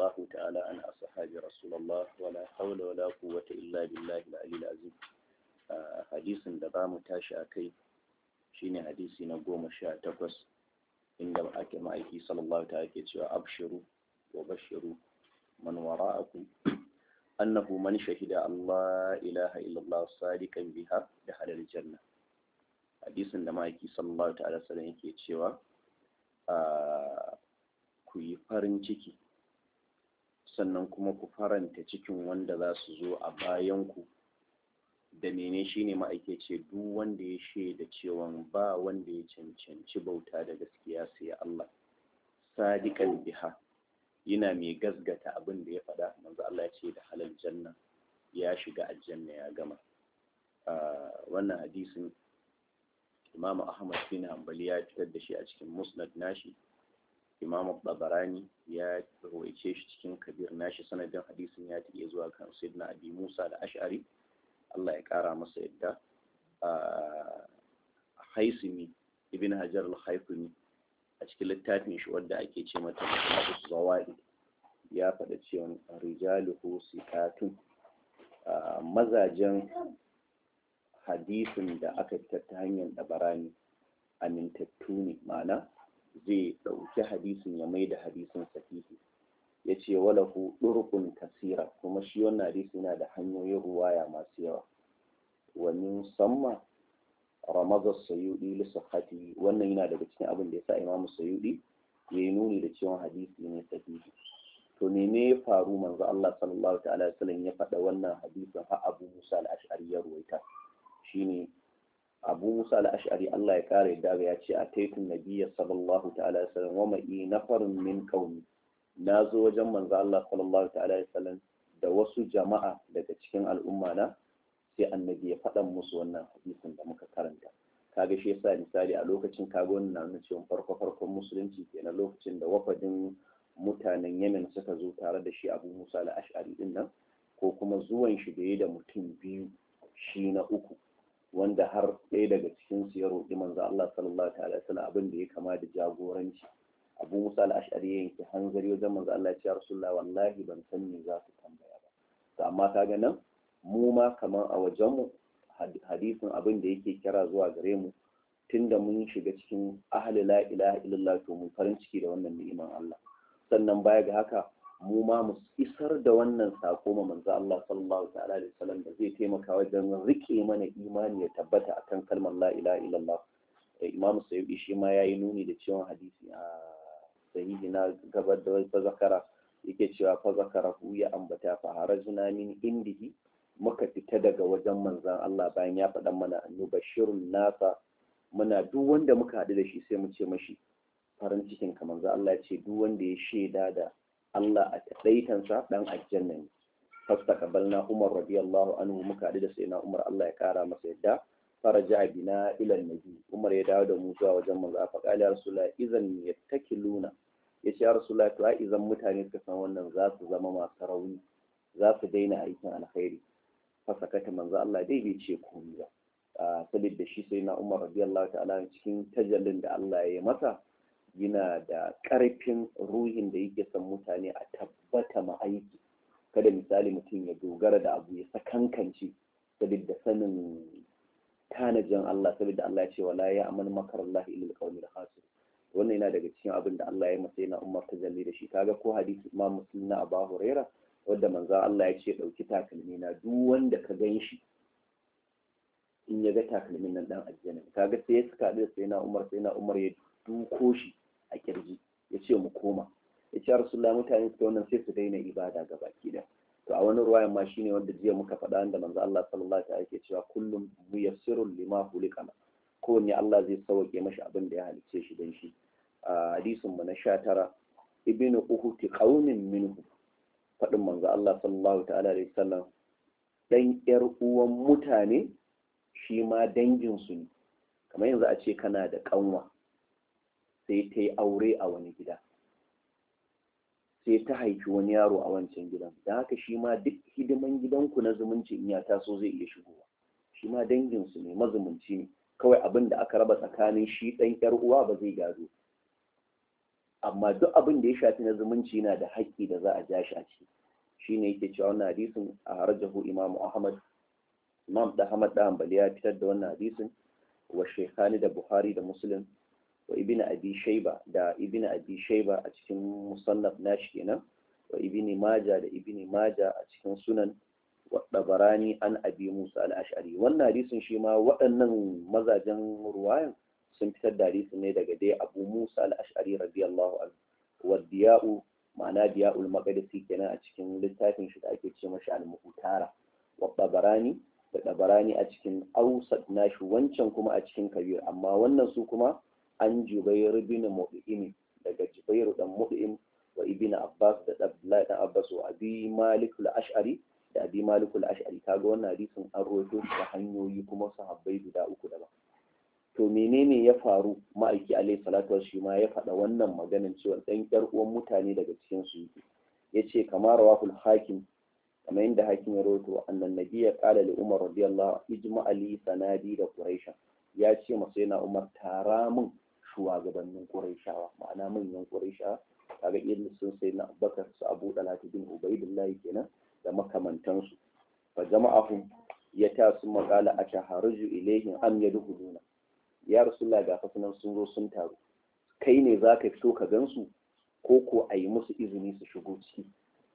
الله تعالى عن أصحاب رسول الله ولا حول ولا قوة إلا بالله العلي العظيم حديث da mu tashi a kai shine hadisi na goma sha takwas inda ake ma'aiki sallallahu ta'ala ke cewa abshiru wa bashiru man wara'akum annahu man shahida Allah ilaha illallah sadiqan biha da halal janna hadisin da ma'aiki sallallahu ta'ala sallam yake cewa ku yi farin ciki sannan kuma ku faranta cikin wanda za su zo a bayanku da mene shine ma'aikace duk wanda ya shaida cewa ba wanda ya cancanci bauta da gaskiya sai Allah sadiqan biha yana mai gasgata abin da ya faɗa manzo Allah ya ce da halal janna ya shiga aljanna ya gama wannan hadisin Imam Ahmad bin Hanbali ya fitar da shi a cikin Musnad nashi Imam Babarani ya rawaice shi cikin Kabir nashi sanadin hadisin ya tafi zuwa kan Sayyidina Abi Musa da Ash'ari Allah ya kara masa yadda Haisimi Ibn Hajar al-Haythami a cikin littafin shi wadda ake ce mata Musnad Zawaid ya faɗa cewa rijaluhu sikatun mazajen hadisin da aka fitar ta hanyar dabarani amintattu ne ma'ana zai ɗauki hadisin ya mai da hadisin sahihi ya ce walahu ɗurkun kasira kuma shi wannan hadisi yana da hanyoyin ruwaya masu yawa wani samma ramazar sayudi lissafati wannan yana daga cikin abin da ya sa imamu sayudi ya yi nuni da cewa hadisi ne sahihi to ne ne ya faru manzo Allah sallallahu ta'ala wasallam ya faɗa wannan hadisin har Abu Musa al-Ash'ari ya ruwaita shine abu musa al-ash'ari Allah ya kare daga ya ce a taitun nabiyya sallallahu ta'ala sallam wa ma'i nafarun min qaumi na zo wajen manzo Allah sallallahu ta'ala sallam da wasu jama'a daga cikin al'umma na sai annabi ya faɗa musu wannan hadisin da muka karanta kaga shi yasa misali a lokacin kaga wannan na nuna cewa farko farkon musulunci kenan lokacin da wafadin mutanen Yemen suka zo tare da shi Abu Musa al-Ash'ari din nan ko kuma zuwan shi da ya da mutum biyu shi na uku wanda har ɗaya daga cikin su ya roƙi manzo Allah sallallahu alaihi wasallam abin da ya kama da jagoranci Abu Musa al-Ash'ari ya yanke hanzari wajen manzo Allah ya ce Rasulullah wallahi ban san me za su tambaya ba to amma kaga nan mu ma kaman a wajen mu hadisin abin da yake kira zuwa gare mu tunda mun shiga cikin ahli la ilaha illallah to mun farin ciki da wannan ni'iman Allah sannan baya ga haka mu ma mu isar da wannan sako ma manzo Allah sallallahu ta'ala alaihi wasallam da zai taimaka wajen rike mana imani ya tabbata akan kalmar la ilaha illallah Imam Sayyidi shi ma yayi nuni da cewa hadisi a sahihi na gabar da fa zakara yake cewa fa zakara hu ya ambata fa harajna min indihi muka fita daga wajen manzon Allah bayan ya faɗa mana nubashirun nasa muna duk wanda muka haɗu da shi sai mu ce mashi farin cikin ka manzo Allah ya ce duk wanda ya shaida da Allah a taɗaitansa ɗan aljanna ne fasta kabalna Umar radiyallahu anhu muka haɗu da sai na Umar Allah ya ƙara masa yadda faraja bina ila nabi Umar ya dawo da mu zuwa wajen manzo a faƙali ya rasulullah idan yattakiluna ya ce ya rasulullah to ai idan mutane suka san wannan za su zama masu rauni za su daina aikin alkhairi fasakata manzo Allah dai bai ce komai ba saboda shi sai na Umar radiyallahu ta'ala cikin tajallin da Allah ya yi masa yana da ƙarfin ruhin da yake son mutane a tabbata ma aiki kada misali mutum ya dogara da abu ya sakankance saboda sanin tanajin Allah saboda Allah ya ce wala ya amal makar Allah ilal qawmil khasir wannan yana daga cikin abin da Allah ya masa yana umar tajalli da shi kaga ko hadisi Imam Muslim na Abu Huraira wanda manzo Allah ya ce dauki takalmi na duk wanda ka gan shi in ya ga takalmin nan dan aljanna kaga sai ya suka da sai na Umar sai na Umar ya duko shi a kirji ya ce mu koma ya ce rasulullah mutane suka wannan sai su daina ibada ga baki da to a wani ruwayan ma shine wanda jiya muka faɗa da manzo Allah sallallahu alaihi wasallam cewa kullum muyassirun lima hulikana kowanne Allah zai sauke mashi abin da ya halicce shi dan shi a hadisin mu na 19 ibnu uhuti qaumin minhu faɗin manzo Allah sallallahu ta'ala alaihi wasallam dan yar uwan mutane shi ma dangin su ne kamar yanzu a ce kana da kanwa sai ta yi aure a wani gida sai ta haifi wani yaro a wancan gidan da haka shi ma duk hidiman gidanku na zumunci in ya taso zai iya shigowa shi ma danginsu ne mazumunci ne kawai abin da aka raba tsakanin shi ɗan ƴar uwa ba zai gado amma duk abin da ya shafi na zumunci yana da haƙƙi da za a ja shi a ciki shine yake cewa wannan hadisin a harjahu imamu ahmad imam da ahmad da hanbali ya fitar da wannan hadisin wa shaykhani da buhari da muslim wa ibn abi shayba da ibn abi shayba a cikin musannaf nashi kenan wa ibn majah da ibn majah a cikin sunan wa dabarani an abi musa al-ash'ari wannan hadisin shi ma waɗannan mazajen ruwayan sun fitar da hadisin ne daga dai abu musa al-ash'ari radiyallahu anhu wa diya'u ma'ana diya'ul maqdisi kenan a cikin littafin shi da ake ce mashi al-muhtara wa dabarani da dabarani a cikin ausat nashi wancan kuma a cikin kabir amma wannan su kuma an jubayr bin mu'im daga jubayr dan mu'im wa ibn abbas da abdullahi dan abbas wa abi malik al-ash'ari da abi malik al-ash'ari kaga wannan hadisin an rawaito shi ta hanyoyi kuma sahabbai guda uku daban to menene ya faru ma'aiki alaihi salatu shi ma ya faɗa wannan maganin cewa ɗan ƴar uwan mutane daga cikin su yake yace kamar rawahul hakim kamar yadda hakim ya rawaito annan nabiyya qala li umar radiyallahu ijma ali sanadi da quraisha ya ce masa yana umar tara min shugabannin quraishawa ma'ana manyan quraishawa kaga irin sun sai na abubakar su abu dalatu bin ubaidillah kenan da makamantansu fa jama'ahum ya ta su makala a shahararju ilaihim am yadkhuluna ya rasulullah ga fasunan sun zo sun taru kai ne za ka fito ka gansu ko ko a yi musu izini su shigo ciki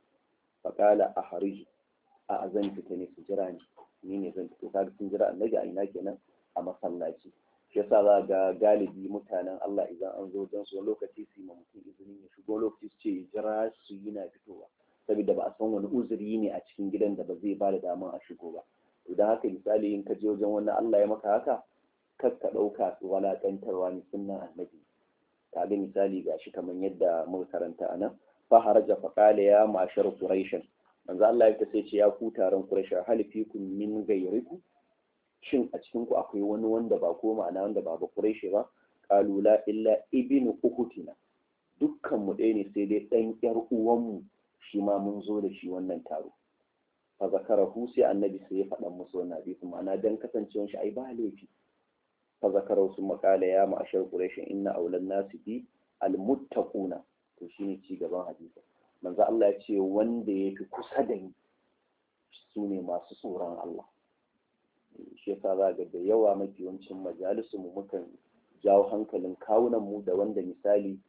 faƙala a hariji a zan fita ne su jira ni ni ne zan fito kaga sun jira annabi a ina kenan a masallaci shi yasa za ga galibi mutanen Allah idan an zo don su lokaci su yi ma mutum izini ya shigo lokaci su ce jira su yi na fitowa saboda ba a san wani uzuri ne a cikin gidan da ba zai ba da daman a shigo ba idan haka misali in ka je wajen wannan Allah ya maka haka kar ka ɗauka su walaƙantarwa ne sunnan annabi ka ga misali ga shi kamar yadda muka karanta a nan fa haraja fa qala ya mashar quraishan manzo Allah ya sai ce ya ku taron quraish hal fikum min ghayriku shin a cikin ku akwai wani wanda ba ko ma'ana wanda ba ba quraish ba qalu la illa ibnu ukutina dukkan mu ɗaya ne sai dai ɗan ƴar uwanmu shi ma mun zo da shi wannan taro fa zakarahu sai annabi sai ya faɗa musu wannan hadisi ma'ana dan kasancewar shi ai ba laifi fa zakarahu sun makala ya ma'ashar quraish inna awlan nasi bi almuttaquna to shine ci gaban hadisi manzo Allah ya ce wanda yafi kusa da ni su ne masu tsoron Allah shi yasa za ga da yawa mafi yawancin majalisu mu mukan jawo hankalin kawunan mu da wanda misali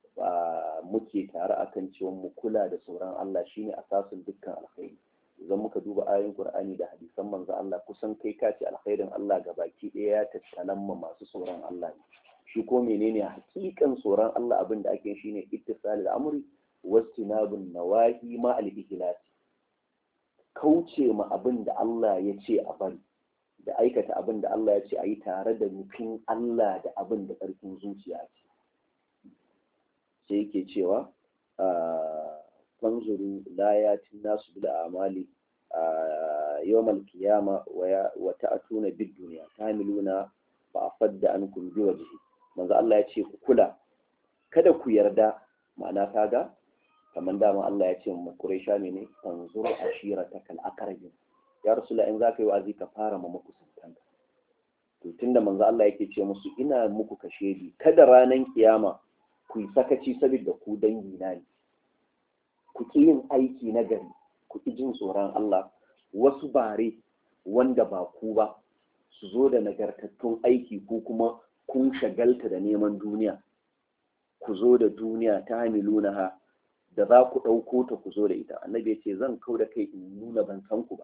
muke tare akan cewa mu kula da tsoron Allah shine asasin dukkan alkhairi idan muka duba ayoyin Qur'ani da hadisan manzo Allah kusan kai ka ce alkhairin Allah ga baki ɗaya ya tattalan ma masu tsoron Allah ne shi ko menene hakikan tsoron Allah abin da ake shine ittisal al-amri wastinabun nawahi ma al-ikhlas kauce ma abin da Allah ya ce a bari da aikata abin da Allah ya ce a yi tare da nufin Allah da abin da ƙarfin zuciya ce sai yake cewa fanzuru la yatin nasu bil amali yawmal qiyama wa ta'tuna bid dunya tamiluna fa afadda ankum bi wajhi manzo Allah ya ce ku kula kada ku yarda ma'ana kaga kamar dama Allah ya ce mu Quraisha ne ne fanzur ashiratakal aqrabin ya rasula in zaka yi wa'azi ka fara ma makusantanka to tunda manzo Allah yake ce musu ina muku kashedi kada ranan kiyama ku yi sakaci saboda ku dangi na ne ku ƙi yin aiki na gari ku ƙi jin tsoron Allah wasu bare wanda ba ku ba su zo da nagartattun aiki ko kuma kun shagalta da neman duniya ku zo da duniya ta hamiluna ha da za ku ɗauko ta ku zo da ita annabi ya ce zan kau da kai in nuna ban san ku ba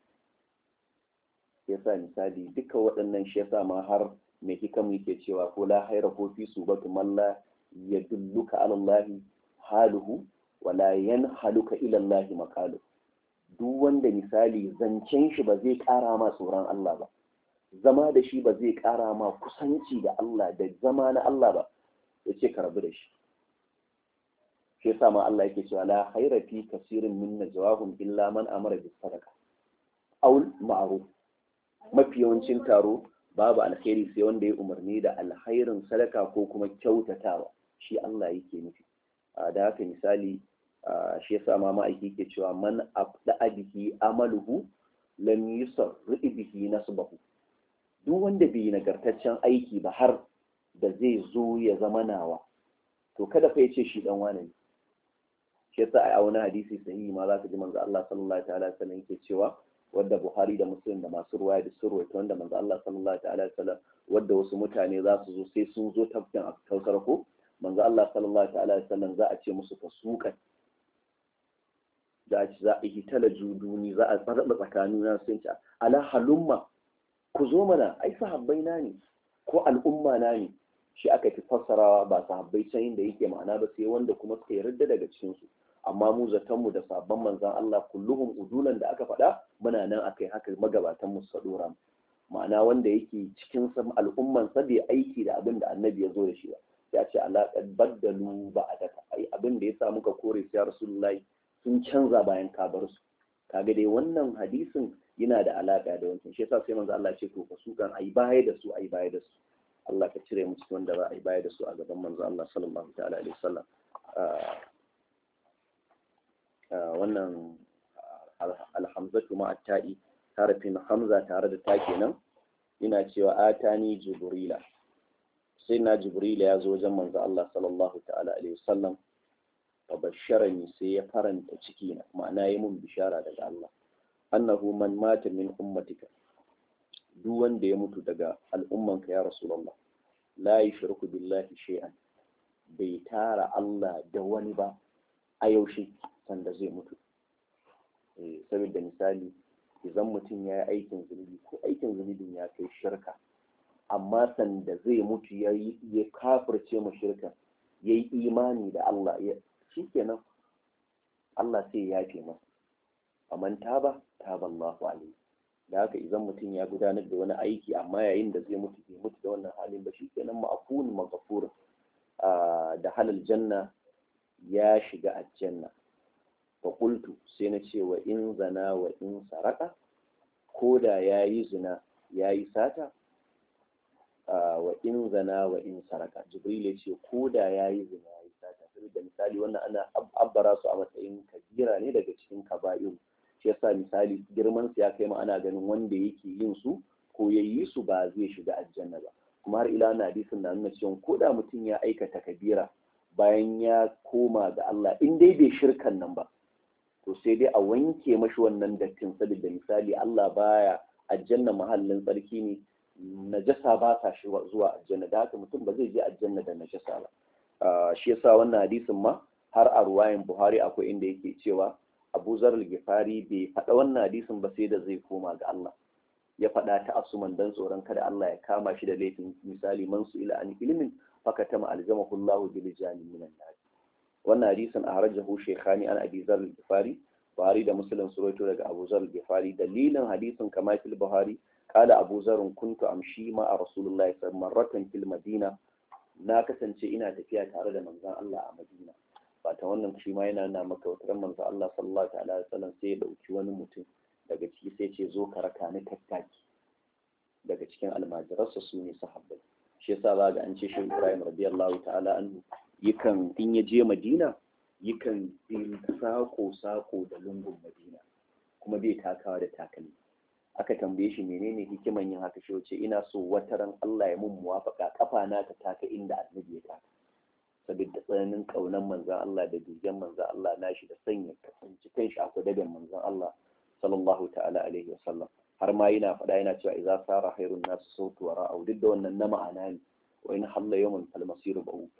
yasa misali duka waɗannan shi yasa ma har mai hikam yake cewa ko la haira ko fi su batu malla ya dulluka alallahi haluhu wala yanhaluka ila Allah maqalu duk wanda misali zancen shi ba zai ƙara ma tsoron Allah ba zama da shi ba zai ƙara ma kusanci da Allah da zama na Allah ba ya ce ka rabu da shi shi yasa ma Allah yake cewa la khaira fi kasirin min najwahum illa man amara bis sadaqa aw ma'ruf mafi yawancin taro babu alkhairi sai wanda ya umarni da alkhairin sadaka ko kuma kyautatawa shi Allah yake nufi da haka misali shi yasa ma ma'aiki ke cewa man abda bihi amaluhu lam yusarri bihi nasbahu duk wanda bai nagartaccen aiki ba har da zai zo ya zama nawa to kada fa ya ce shi dan wane ne shi yasa a wani hadisi sahihi ma za ka ji manzo Allah sallallahu ta'ala wasallam yake cewa wadda Buhari da Muslim da masu ruwaya da surwai ta wanda manzo Allah sallallahu ta'ala wasallam wadda wasu mutane za su zo sai sun zo tafkin a kausar ko manzo Allah sallallahu ta'ala wasallam za a ce musu fasukan za a za a yi tala juduni za a tsarba tsakanin na sun ce ala halumma ku zo mana ai sahabbai na ne ko al'umma na ne shi aka fi fassarawa ba sahabbai can inda yake ma'ana ba sai wanda kuma suka yarda daga cikin su amma mu zatonmu da sabon manzan Allah kulluhum udulan da aka faɗa muna nan akai haka magabatan mu su dora ma'ana wanda yake cikin al'umman sa bai aiki da abin da annabi ya zo da shi ba ya ce alaƙar baddalu ba a daka ai abin da ya sa muka kore su ya rasulullahi sun canza bayan ka bar su kaga dai wannan hadisin yana da alaƙa da wancan shi yasa sai manzo Allah ce to fa su kan ai baya da su ai baya da su Allah ka cire mu cikin wanda za a yi baya da su a gaban manzo Allah sallallahu ta'ala alaihi wasallam wannan alhamzatu ma ta'i harafin hamza tare da ta kenan ina cewa atani jibrila sai na jibrila ya zo wajen manzo Allah sallallahu ta'ala alaihi wasallam fa basharani sai ya faranta ciki na ma'ana yi mun bishara daga Allah annahu man mata min ummatika duk wanda ya mutu daga al'ummanka ya rasulullah la yushriku billahi shay'an bai tara Allah da wani ba a yaushe sanda zai mutu saboda misali idan mutum ya yi aikin zunubi ko aikin zunubin ya kai shirka amma sanda zai mutu ya ya kafirce ma shirka ya yi imani da Allah ya shikenan Allah sai ya yafe masa faman taba taba Allahu alaihi da haka idan mutum ya gudanar da wani aiki amma yayin da zai mutu bai mutu da wannan halin ba shikenan ma'afun maghfur da halal janna ya shiga aljanna fa qultu sai na ce wa in zana wa in saraka ko da yayi zina yayi sata wa in zana wa in saraka jibril ya ce ko da yayi zina yayi sata saboda misali wannan ana abbara su a matsayin kabira ne daga cikin kaba'iru shi yasa misali girman su ya kai ma ana ganin wanda yake yin su ko yayi su ba zai shiga aljanna ba kuma har ila na hadisin na nuna cewa ko da mutum ya aikata kabira bayan ya koma ga Allah in dai bai shirkan nan ba to sai dai a wanke mashi wannan dattin saboda misali Allah baya aljanna mahallin tsarki ne najasa ba ta shi zuwa aljanna da haka mutum ba zai je aljanna da najasa ba shi yasa wannan hadisin ma har a ruwayan Buhari akwai inda yake cewa Abu Zar al-Ghifari bai faɗa wannan hadisin ba sai da zai koma ga Allah ya faɗa ta asuman dan tsoron kada Allah ya kama shi da laifin misali man su ila an ilmin faka tama aljamahu Allahu bil jani minan nar wannan hadisin a harajahu shaykhani an abi zar al-ghifari Buhari da Muslim su rawaito daga Abu Zar al-Ghifari dalilin hadisin kama fil Buhari qala Abu Zar kuntu amshi ma a Rasulullahi sallallahu alaihi fil Madina na kasance ina tafiya tare da manzon Allah a Madina ba ta wannan shi ma yana nuna maka wata manzon Allah sallallahu alaihi wasallam sai ya dauki wani mutum daga ciki sai ce zo ka raka ni tattaki daga cikin almajiransa su ne sahabbai shi yasa za ga an ce shi Ibrahim radiyallahu ta'ala anhu yakan in ya je Madina yakan bin sako sako da lungun Madina kuma bai takawa da takalmi aka tambaye shi menene hikiman yin haka shi wace ina so wataran Allah ya mun muwafaka kafa na ta taka inda annabi ya taka saboda tsananin kaunan manzon Allah da dujan manzon Allah nashi da sanya kasance kanshi a kudaben manzon Allah sallallahu ta'ala alaihi wasallam har ma yana faɗa yana cewa idza sara khairun nas sautu wa ra'u duk da wannan na ma'ana ne wa in halla yawman fal masir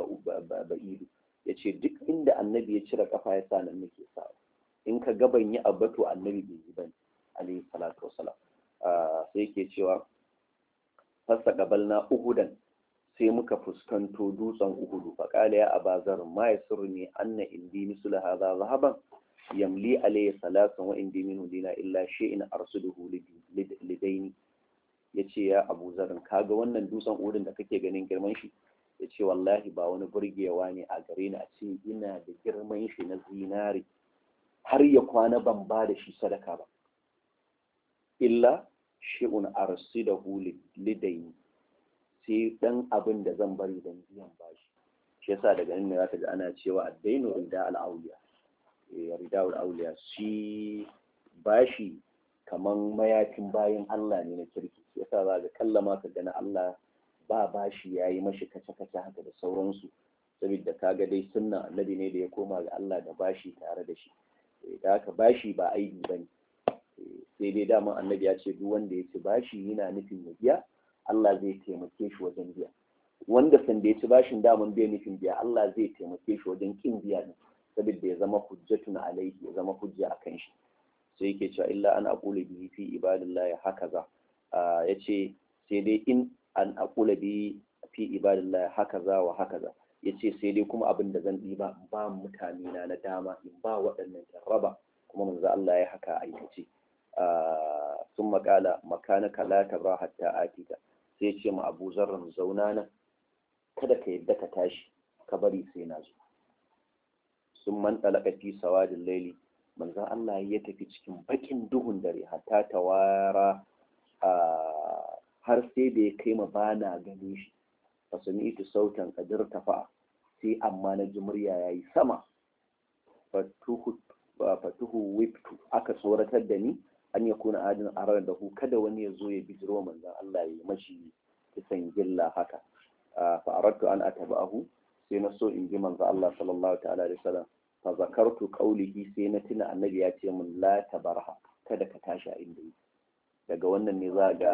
ba'idu yace duk inda annabi ya cire kafa ya sa nan nake sa in ka ga ban yi abato annabi bai yi bane alaihi salatu wasalam sai yake cewa fasa gabalna uhudan sai muka fuskanto dutsen uhudu fa qala ya abazar ma yasurni anna indi misla hadha zahaban yamli alayhi salasan wa indi minhu dina illa shay'in arsuduhu lidaini yace ya Abu Zarin kaga wannan dutsen udin da kake ganin girman shi yace wallahi ba wani burgewa ne a gare ni a ce ina da girman shi na zinari har ya kwana ban ba da shi sadaka ba illa shay'un arsuduhu lidaini sai dan abin da zan bari dan biyan bashi shi yasa daga nan ne zaka ji ana cewa addainu inda al-awliya ridawul auliya shi bashi kaman mayafin bayan Allah ne na kirki yasa za ga kallama ka gana Allah ba bashi yayi mashi kace kace haka da sauransu saboda kaga dai sunna annabi ne da ya koma ga Allah da bashi tare da shi da haka bashi ba aibi bane sai dai dama annabi ya ce duk wanda ya ci bashi yana nufin ya biya Allah zai taimake shi wajen biya wanda sanda ya ci bashin daman bai nufin biya Allah zai taimake shi wajen kin biya ne saboda ya zama hujjatun alaihi ya zama hujja akan shi sai yake cewa illa an aqulu bihi fi ibadillahi hakaza yace sai dai in an aqula bi fi ibadillahi hakaza wa hakaza yace sai dai kuma abin da zan ɗiba ba mutane na na dama in ba waɗannan raba kuma manzo Allah ya haka aikace sun makala makanaka la tabra hatta atika sai ce ma Abu Zarran zauna nan kada ka yadda ka tashi ka bari sai na zo sun man talaka fi sawadin laili manzon Allah ya tafi cikin bakin duhun dare hatta tawara har sai da ya kai ma bana gani shi fa sami'tu sautan qadir tafa sai amma na ji murya yayi sama fatuhu fatuhu wiftu aka tsoratar da ni an ya kuna adin arar da hu kada wani ya zo ya bijiro manzon Allah ya mashi kisan gilla haka fa aradtu an ataba'ahu sai na so in ji manzo Allah sallallahu ta'ala alaihi wasallam fa zakartu qawlihi sai na tuna annabi ya ce min la tabarha kada ka tashi a inda yake daga wannan ne za ga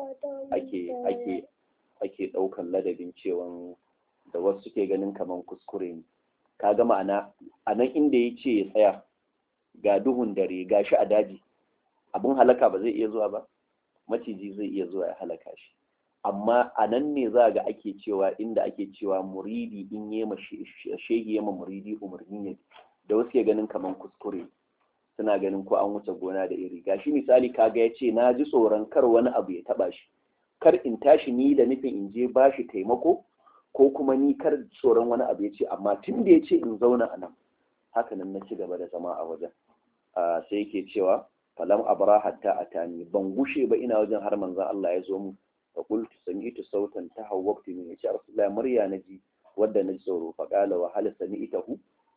ake ake ake daukan ladabin cewan da wasu suke ganin kaman kuskure ne kaga ma'ana a nan inda ya ce ya tsaya ga duhun dare ga shi a daji abun halaka ba zai iya zuwa ba maciji zai iya zuwa ya halaka shi amma a nan ne za ga ake cewa inda ake cewa muridi in yi ma shehi yama muridi umarni ne da wasu ke ganin kaman kuskure suna ganin ko an wuce gona da iri gashi misali kaga ya ce na ji tsoron kar wani abu ya taba shi kar in tashi ni da nufin in je ba shi taimako ko kuma ni kar tsoron wani abu ya ce amma tun da ya ce in zauna a nan haka nan na ci gaba da zama a wajen sai yake cewa falam abra hatta atani ban gushe ba ina wajen har manzon Allah ya zo mu fa qultu sami'tu sautan tahawwabtu min ya rasulullah murya naji wadda naji tsoro fa qala wa hal sami'tahu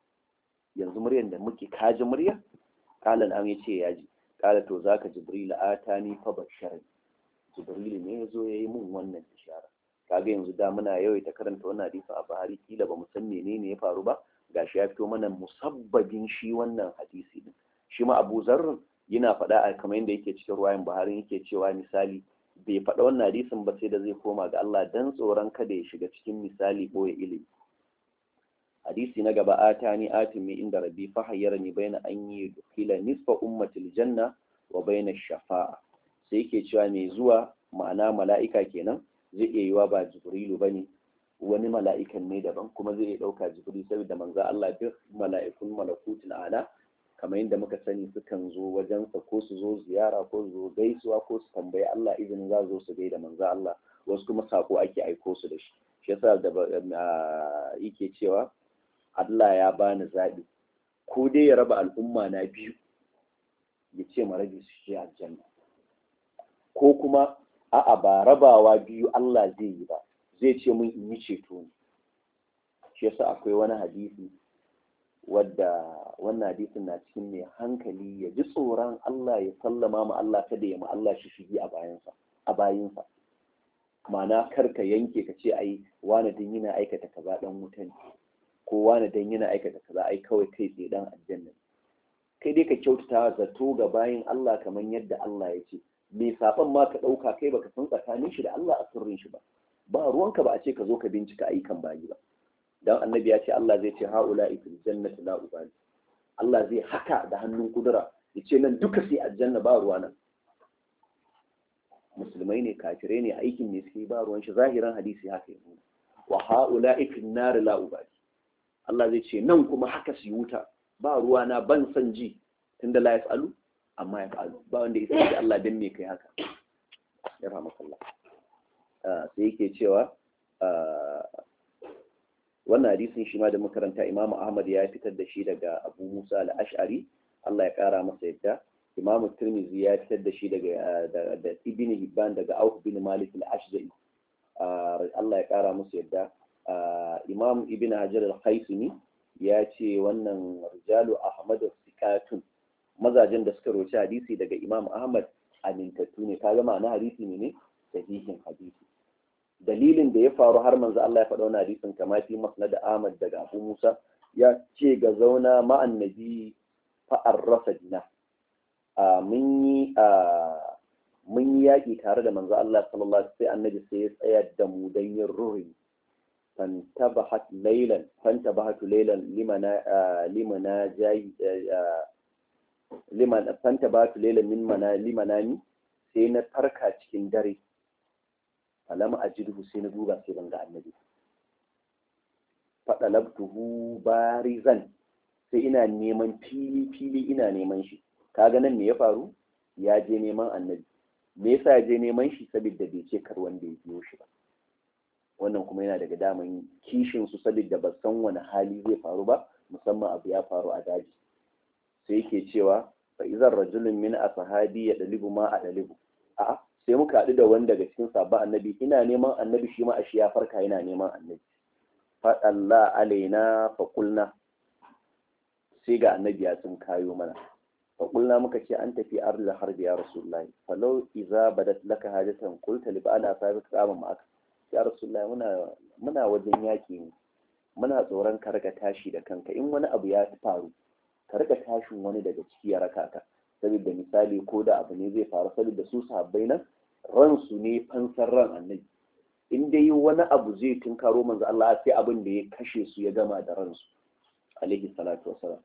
yanzu muryan da muke kaji murya qala an yace ya ji qala to zaka jibril atani fa bashara jibril ne yazo yayi mun wannan bishara kaga yanzu da muna yawaita karanta wannan hadisi a Buhari kila ba mu san menene ya faru ba gashi ya fito mana musabbabin shi wannan hadisi din shi ma Abu Zarr yana faɗa a kamar yadda yake cikin ruwayan Buhari yake cewa misali bai faɗa wannan hadisin ba sai da zai koma ga Allah dan tsoron kada ya shiga cikin misali boye ilimi hadisi na gaba atani atimi inda rabbi fa hayyarani baina an yi dukila nisfa ummatil janna wa baina shafa'a sai yake cewa mai zuwa ma'ana mala'ika kenan zai iya yiwa ba jibrilu bane wani mala'ikan ne daban kuma zai iya ɗauka jibril saboda manzo Allah duk mala'ikun malakutin ala kamar yadda muka sani sukan zo wajensa ko su zo ziyara ko su zo gaisuwa ko su tambayi Allah izinin za zo su gaida manzo Allah wasu kuma sako ake aiko su da shi shi yasa da yake cewa Allah ya bani zaɓi ko dai ya raba al'umma na biyu ya ce ma rabi su shi aljanna ko kuma a'a ba rabawa biyu Allah zai yi ba zai ce mun in yi ceto ne shi yasa akwai wani hadisi wadda wannan hadisin na cikin mai hankali ya ji tsoron Allah ya sallama ma Allah kada ya ma Allah shi shigi a bayansa a bayinsa ma'ana kar ka yanke ka ce ai wani dan yana aikata kaza dan wuta ne ko wani dan yana aikata kaza ai kawai kai tsaye dan aljanna kai dai ka kyautata zato ga bayin Allah kamar yadda Allah ya ce mai saban ma ka ɗauka kai baka san tsakanin shi da Allah a sirrin shi ba ba ruwanka ba a ce ka zo ka bincika ayyukan bayi ba dan annabi ya ce Allah zai ce haula fil jannati la ubali Allah zai haka da hannun kudura ya ce nan duka sai aljanna ba ruwa nan musulmai ne kafirai ne aikin ne suke ba ruwan shi zahiran hadisi haka ya nuna wa haula fil nar la ubali Allah zai ce nan kuma haka su wuta ba ruwa na ban san ji tunda la yasalu amma ya fa'alu ba wanda ya sai Allah dan me kai haka ya rahmakallah sai yake cewa wannan hadisin shi ma da makaranta Imam Ahmad ya fitar da shi daga Abu Musa al-Ash'ari Allah ya kara masa yadda Imam Tirmidhi ya fitar da shi daga da Ibn Hibban daga Auf bin Malik al-Ashja'i Allah ya kara masa yadda Imam Ibn Hajar al-Haythami ya ce wannan rijalu Ahmad sikatun mazajen da suka roci hadisi daga Imam Ahmad amintattu ne kaga ma'ana hadisi ne ne sahihin hadisi dalilin da ya faru har manzo Allah ya faɗa wannan hadisin kama fi masnad Ahmad daga Abu Musa ya ce ga zauna ma'an nabi fa arrafa dina a mun yi a mun yi yaƙi tare da manzo Allah sallallahu alaihi sai annabi sai ya tsaya da mu dan yin ruhi fantabahat laylan fantabahat laylan limana limana jayi liman fantabahat laylan min mana limanani sai na farka cikin dare falam ajidhu sai na duba sai ban ga annabi fadalabtuhu barizan sai ina neman fili fili ina neman shi kaga nan me ya faru ya je neman annabi me yasa ya je neman shi saboda bai ce kar wanda ya biyo shi ba wannan kuma yana daga daman kishin su saboda ba san wani hali zai faru ba musamman abu ya faru a daji sai yake cewa fa izar rajulun min ashabi ya dalibu ma a dalibu a'a sai muka haɗu da wani daga cikin sabon annabi ina neman annabi shi ma a shi ya farka yana neman annabi faɗalla alaina faƙulna sai ga annabi ya sun kayo mana faƙulna muka ce an tafi arla harbi ya rasulullahi falau iza badat laka hajatan qulta li ba'ala sabi kama ma'aka ya rasulullahi muna muna wajen yaki ne muna tsoron ka rika tashi da kanka in wani abu ya faru ka rika tashin wani daga ciki ya raka ka saboda misali ko da abu ne zai faru saboda su sahabbai nan ransu ne fansar ran annabi in dai wani abu zai tunkaro manzo Allah sai abin da ya kashe su ya gama da ransu alaihi salatu wasalam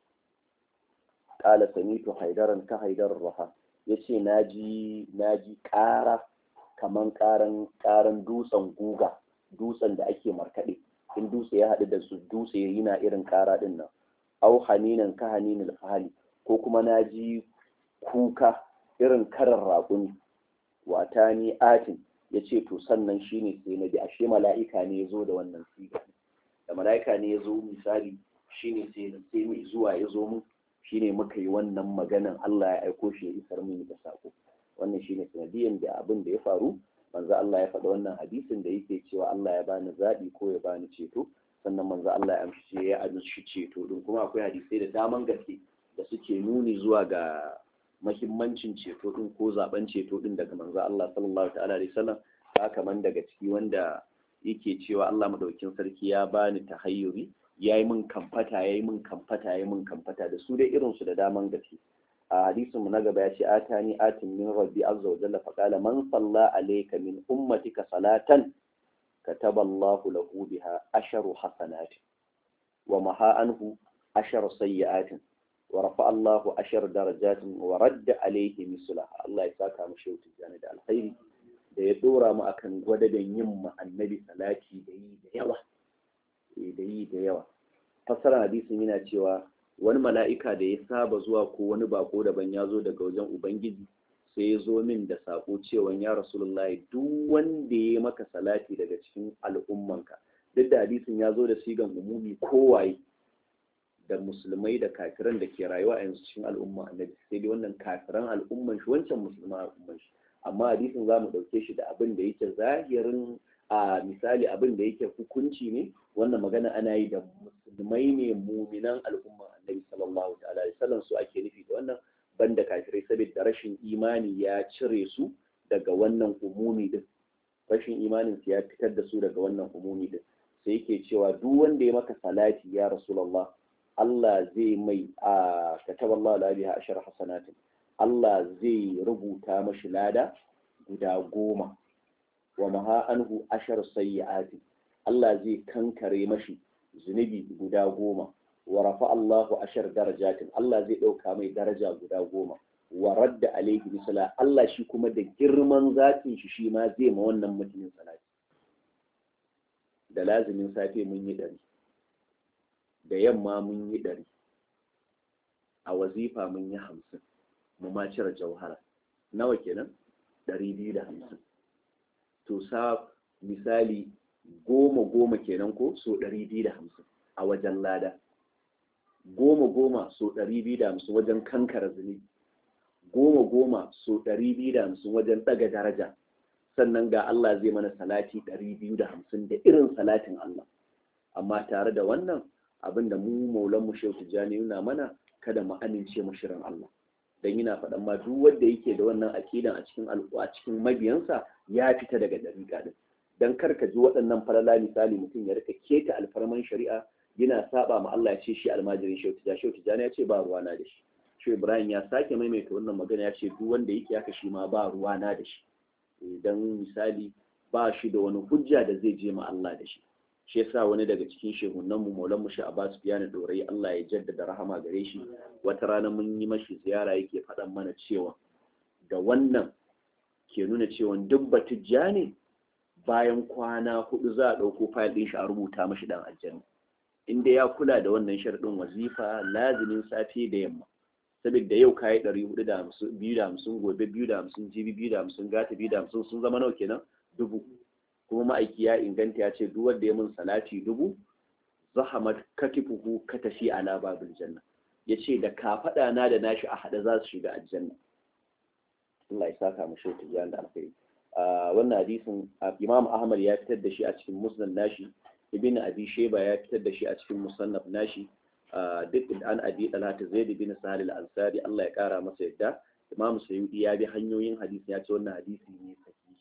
qala samitu haidaran ka haidar raha yace naji naji ƙara kaman ƙaran ƙaran dutsen guga dutsen da ake markaɗe in dutse ya haɗu da su dutse yana irin ƙara ɗin nan au haninan ka haninil fahali ko kuma naji kuka irin karar raƙumi wata ni atin ya ce to sannan shine sai na bi ashe mala'ika ne ya zo da wannan siga da mala'ika ne ya zo misali shine sai sai mai zuwa ya zo mun shine muka yi wannan maganan Allah ya aiko shi ya isar mini da sako wannan shine sanadiyan da abin da ya faru manzo Allah ya faɗa wannan hadisin da yake cewa Allah ya bani zaɓi ko ya bani ceto sannan manzo Allah ya amshi ya amshi ceto din kuma akwai hadisai da daman gaske da suke nuni zuwa ga mahimmancin ceto din ko zaben ceto din daga manzo Allah sallallahu ta'ala alaihi wasallam haka man daga ciki wanda yake cewa Allah madaukin sarki ya bani tahayyuri yayi min kamfata yayi min kamfata yayi min kamfata da su dai irin su da daman gaske a hadisin mu na gaba ya ce atani atin min rabbi azza wa jalla fa qala man salla alayka min ummatika salatan kataba Allah lahu biha asharu hasanat wa maha anhu asharu sayyi'atin ورفع الله أشر درجات ورد عليه مثلها الله يساك مشي وتجاني da alkhairi da ya dora mu akan gwadadan yin mu annabi salati da yi da yawa da yi da yawa fassara hadisin yana cewa wani mala'ika da ya saba zuwa ko wani bako daban ya zo daga wajen ubangiji sai ya zo min da sako cewa ya rasulullahi duk wanda ya maka salati daga cikin al'ummanka duk da hadisin ya zo da sigan umumi kowaye da musulmai da kafiran da ke rayuwa a yanzu cikin al'umma annabi sai dai wannan kafiran al'umman shi wancan musulman al'umman shi amma hadisin za mu ɗauke shi da abin da yake zahirin a misali abin da yake hukunci ne wannan magana ana yi da musulmai ne muminan al'umman annabi sallallahu ta'ala alaihi wasallam su ake nufi da wannan banda kafirai saboda rashin imani ya cire su daga wannan umumi din rashin imanin su ya fitar da su daga wannan umumi din sai yake cewa duk wanda ya maka salati ya rasulullah Allah zai mai a kataba Allah la biha ashar hasanatin Allah zai rubuta mashi lada guda goma wa maha anhu ashar sayyi'ati Allah zai kankare mashi zunubi guda goma wa rafa Allahu ashar darajatin Allah zai ɗauka mai daraja guda goma wa radda alaihi misala Allah shi kuma da girman zatin shi shi ma zai ma wannan mutumin salati da lazimin safe mun yi ɗari da yamma mun yi ɗari a wazifa mun yi hamsin mu ma cire jauhara nawa kenan ɗari biyu da hamsin to sa misali goma goma kenan ko so ɗari biyu da hamsin a wajen lada goma goma so ɗari biyu da hamsin wajen kankara zunubi goma goma so ɗari biyu da hamsin wajen ɗaga daraja sannan ga Allah zai mana salati ɗari biyu da hamsin da irin salatin Allah amma tare da wannan abin da mu maulan mu shehu tijjani nuna mana kada mu amince mu shirin Allah dan yana faɗan ma duk wanda yake da wannan aqidan a cikin a cikin mabiyansa ya fita daga dariƙa din dan kar ka ji waɗannan falala misali mutum ya rika keta alfarman shari'a yana saba ma Allah ya ce shi almajirin shehu tijani shehu tijani ya ce ba ruwana da shi shehu ibrahim ya sake maimaita wannan magana ya ce duk wanda yake haka shi ma ba ruwana da shi idan misali ba shi da wani hujja da zai je ma Allah da shi shi yasa wani daga cikin shehunan mu maulan mu Abbas Biyana Dorai Allah ya jaddada rahama gare shi wata rana mun yi mashi ziyara yake faɗan mana cewa da wannan ke nuna cewa duk batijja ne bayan kwana hudu za a ɗauko fayil ɗin shi a rubuta mashi dan aljanna inda ya kula da wannan sharɗin wazifa lazimin safe da yamma saboda yau kayi ɗari hudu da hamsin biyu da hamsin gobe biyu da hamsin jibi biyu da hamsin gata biyu da hamsin sun zama nawa kenan dubu kuma ma'aiki ya inganta ya ce duk wanda ya mun salati dubu zahamat katifuhu katafi ala babil janna ya ce da kafaɗa na da nashi a haɗe za su shiga aljanna Allah ya saka mu shi tijan da alkhairi wannan hadisin Imam Ahmad ya fitar da shi a cikin musnad nashi Ibn Abi Shayba ya fitar da shi a cikin musannaf nashi duk an abi talata zaid bin sahal al-ansari Allah ya kara masa yadda Imam Sayyidi ya bi hanyoyin hadisi ya ce wannan hadisi ne sahihi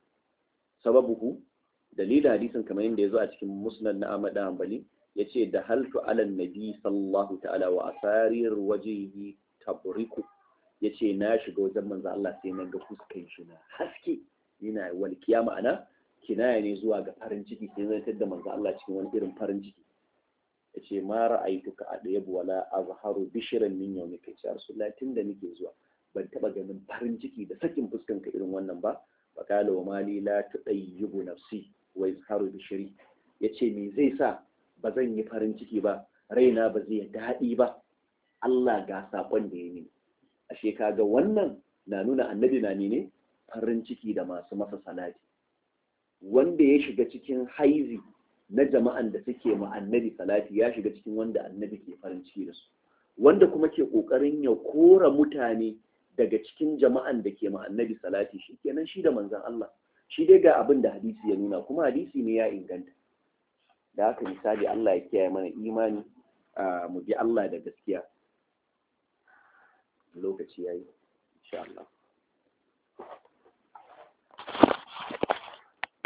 sababuhu dalilin hadisin kamar yadda ya zo a cikin musnad na Ahmad Hanbali yace da haltu ala nabi sallallahu ta'ala wa asarir wajhihi tabriku yace na shiga wajen manzo Allah sai na ga fuskan shi na haske yana walkiya ma'ana kinaya ne zuwa ga farin ciki sai zai tada manzo Allah cikin wani irin farin ciki yace ma ra'aytuka adayabu wala azharu bishran min yawmika ya rasulullahi tunda nake zuwa ban taba ganin farin ciki da sakin fuskan ka irin wannan ba faqala wa mali la tudayyibu nafsi wa izharu bishri yace me zai sa ba zan yi farin ciki ba raina ba zai daɗi ba Allah ga sakon da ya mini ashe kaga wannan na nuna annabi na ne farin ciki da masu masa salati wanda ya shiga cikin haizi na jama'an da suke ma annabi salati ya shiga cikin wanda annabi ke farin ciki da su wanda kuma ke kokarin ya kora mutane daga cikin jama'an da ke ma annabi salati shi kenan shi da manzon Allah shi dai ga abin da hadisi ya nuna kuma hadisi ne ya inganta da haka misali Allah ya kiyaye mana imani mu bi Allah da gaskiya lokaci yayi insha Allah